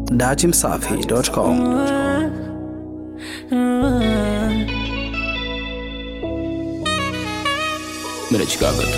datimsafi.com. Mimi na Chicago tu.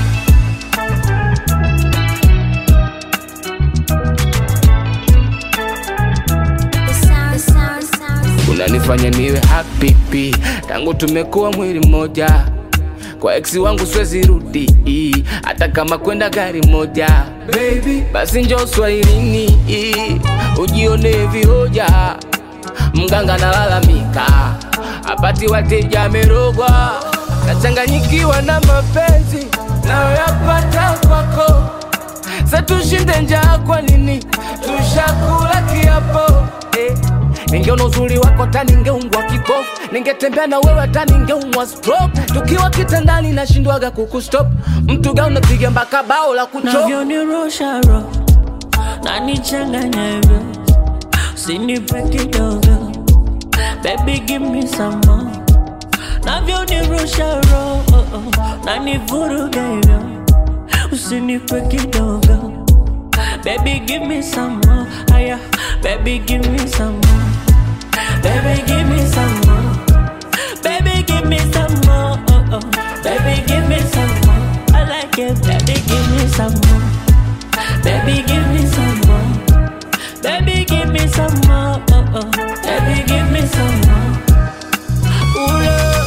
Unanifanya niwe happy pi. tangu tumekuwa mwili mmoja kwa ex wangu siwezi rudi hata kama kwenda gari moja Baby, basi njoo swahilini ujione vihoja mganga nalalamika apati wateja amerogwa nachanganyikiwa na mapenzi nayoyapata kwako sa tushinde njaa kwa nini tushakula kiapo eh. ningeona uzuri wako hata ningeungwa kipofu ningetembea na wewe hata ningeumwa stroke tukiwa kitandani nashindwaga kukustop mtu ga unapiga mpaka bao la kuchop navyonirusha roho nanichanganya hivyo usinipe kidogo baby give me some more navyonirusha roho nanivuruga hivyo usinipe kidogo baby give me some more aya baby give me some more baby give me some more baby give me some more oh, oh. baby give me some more I like it baby give me some more baby give me some more baby give me some more oh, oh. baby give me some more Ooh, love.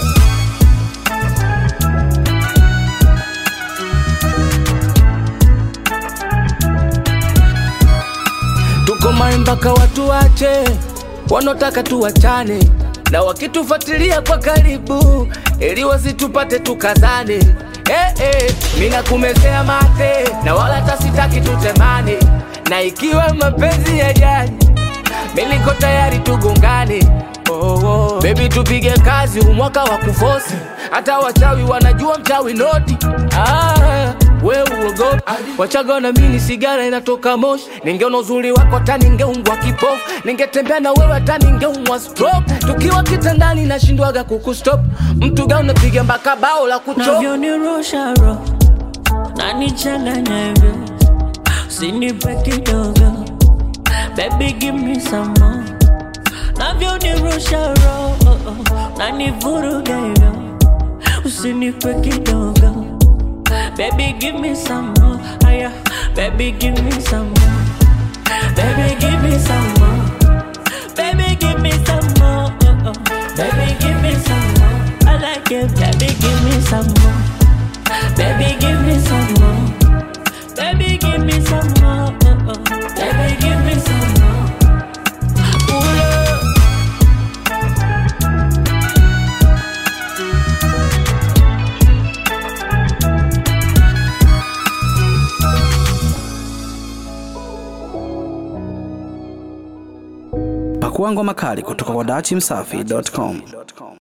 tuko mai mpaka watu wache wanaotaka tuwachane na wakitufuatilia kwa karibu ili wasitupate tukazane eh, eh, mina kumezea mate na wala hata sitaki tutemane na ikiwa mapenzi ya jani miliko tayari tugongane oh, oh. Baby tupige kazi umwaka wa kufosi hata wachawi wanajua mchawi noti ah, we uogopi wachaga na mini sigara inatoka moshi ningeona uzuri wako hata ningeungwa kipofu ningetembea na wewe hata ningeumwa stroke tukiwa kitandani nashindwaga kukustop mtu ga unapiga mpaka bao la kuchop navyonirusha roho nanichanganya hivyo usinipe kidogo baby give me some more navyonirusha roho nanivuruga hivyo usinipe kidogo baby give me some more aya baby give me some more baby give me some more baby give me some more oh, oh. baby give me some more I like it baby give me some more baby give me some more baby give me some more oh, oh. baby give me some more Ooh, love. Pakua ngoma kali kutoka kwa datimsafi.com.